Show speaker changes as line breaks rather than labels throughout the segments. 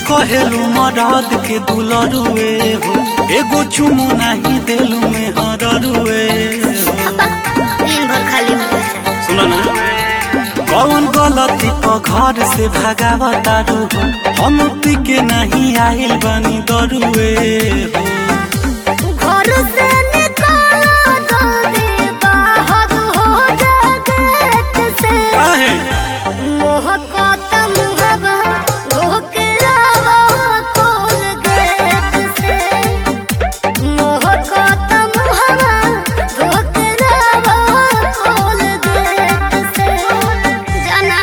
कहेलू मरद के दुलरुए हो एगो चुमो नहीं देलू में हररुए हो
दिन भर खाली मुंह से
सुनो ना कौन गलती पर घर से भागावतारू हो हम पी के नहीं आइल बनी दरुए हो
घर से निकालो जल्दी बाहर हो जा गेट से
काहे
मोह को तम हवा धोके लावा खोल गेट से मोह को तम हवा धोके लावा खोल गेट से जाना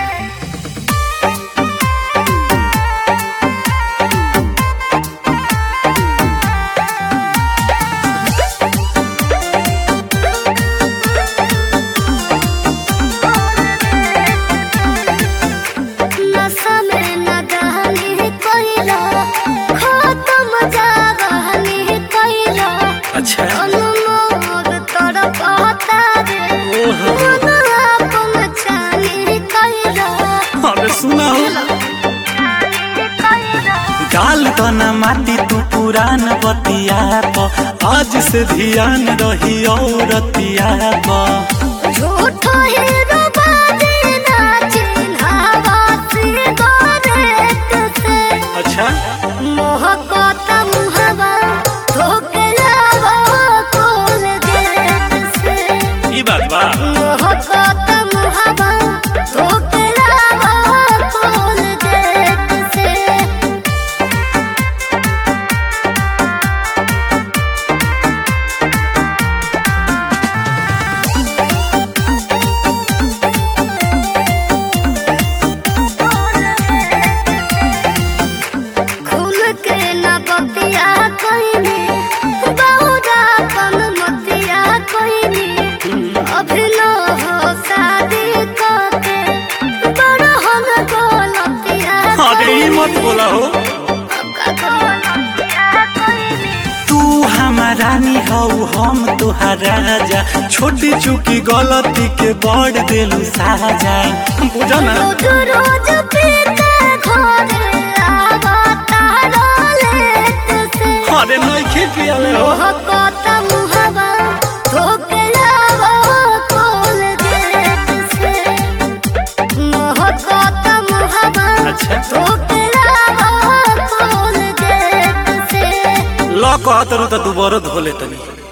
नशा में न गहनी कोइला खत्म जागहनी कोइला
अच्छा
अनुमोद तड़पता रे
ओहो।
मन आपन छानी कोइला
अरे सुना हो गाल तना माटी तू पुरान बतिया प आज से ध्यान रही औरतिया प
झूठ हीरो बाजे नाचे हवा से गोरेट से
अच्छा
मोह को तम हवा धोके लावा खोल गेट से
ई बात बा
मोह को तम हवा धोके लावा खोल गेट से खुल के न बतिया कोइनी बहुरा कम मतिया कोइनी अभिनो हो शादी करके बड़ हम गोलतिया
अरे ई मत बोला हो तू हमारा रानी हऊ हम तुहारा राजा छोटी चुकी गलती के बड़ देलू साजा बुझा ना
रोज रोज पीते घरे आवा तारा लेट से
अरे नइखे पियाले हो
मोह को तम हवा धोके लावा खोल गेट से मोह को तम हवा
अच्छा
धोके लावा खोल गेट से
ल कहतरू त दुबारो धोले तनी